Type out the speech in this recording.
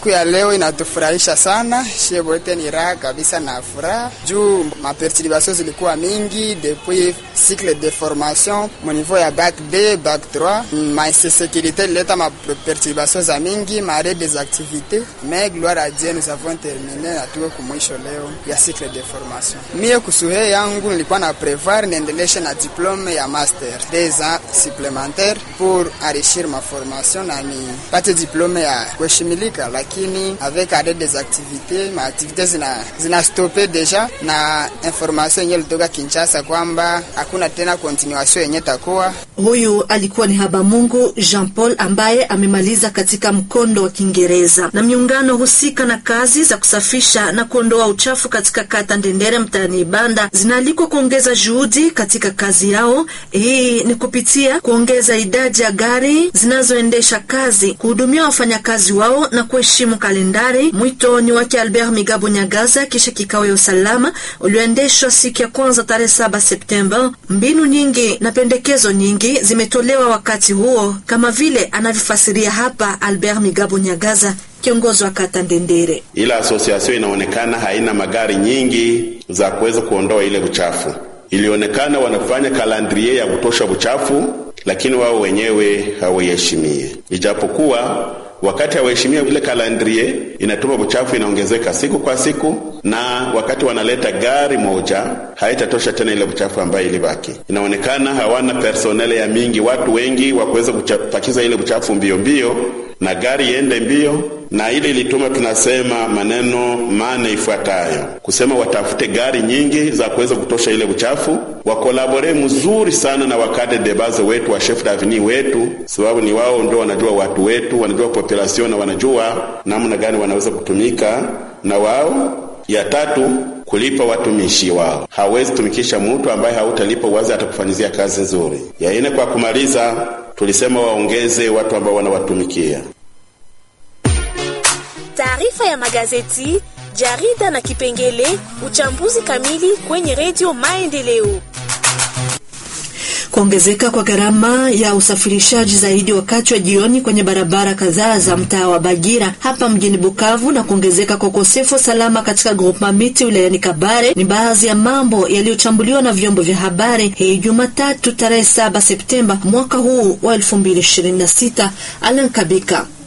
Siku ya leo inatufurahisha sana, shie wote ni raha kabisa na furaha juu maperturbation zilikuwa mingi depuis cycle de formation mu niveau ya bac B, bac 3 ma insécurité ileta maperturbation za mingi mare des activités mais gloire à Dieu nous avons terminé na tuko kumwisho leo ya cycle de formation. Mie kusuhe yangu nilikuwa na prevoir niendeleshe na diplome ya master des ans supplémentaires pour enrichir ma formation na nipate diplome ya kuheshimilika, lakini avec arrêt des activités ma activités zina, zina stope deja na information yenye litoka Kinshasa kwamba hakuna tena continuation yenye takuwa. Huyu alikuwa ni Habamungu Jean Paul ambaye amemaliza katika mkondo wa Kiingereza. Na miungano husika na kazi za kusafisha na kuondoa uchafu katika kata Ndendere mtaani Ibanda zinaalikwa kuongeza juhudi katika kazi yao. Hii ni kupitia kuongeza idadi ya gari zinazoendesha kazi, kuhudumia wafanyakazi wao na kuheshimu kalendari. Mwito ni wake Albert Migabo Nyagaza kisha kikao ya usalama ulioendeshwa siku ya kwanza tarehe saba Septemba. Mbinu nyingi na pendekezo nyingi zimetolewa wakati huo, kama vile anavyofasiria hapa Albert Migabo Nyagaza, kiongozi wa kata Ndendere. Ila asosiasio inaonekana haina magari nyingi za kuweza kuondoa ile uchafu. Ilionekana wanafanya kalandrie ya kutosha uchafu, lakini wao wenyewe hawaiheshimie, ijapokuwa wakati hawaheshimia ile kalandrie inatuma uchafu inaongezeka siku kwa siku, na wakati wanaleta gari moja haitatosha tena ile uchafu ambayo ilibaki. Inaonekana hawana personele ya mingi, watu wengi wa kuweza kupakiza ile uchafu mbio mbio na gari iende mbio, na ile ilituma tunasema maneno mane ifuatayo, kusema watafute gari nyingi za kuweza kutosha ile uchafu, wakolabore mzuri sana na wakade debaze wetu wa chef davini wetu, sababu ni wao ndio wanajua watu wetu, wanajua population na wanajua namna gani wanaweza kutumika na wao. Ya tatu kulipa watumishi wao. Hawezi tumikisha mtu ambaye hautalipa uwazi atakufanyizia kazi nzuri. Ya ine, kwa kumaliza, tulisema waongeze watu ambao wanawatumikia. Taarifa ya magazeti, jarida na kipengele uchambuzi kamili kwenye redio Maendeleo. Kuongezeka kwa gharama ya usafirishaji zaidi wakati wa jioni kwenye barabara kadhaa za mtaa wa Bagira hapa mjini Bukavu na kuongezeka kwa ukosefu salama katika groupema miti wilayani Kabare ni baadhi ya mambo yaliyochambuliwa na vyombo vya habari hii Jumatatu tarehe 7 Septemba mwaka huu wa 2026. Alan Kabika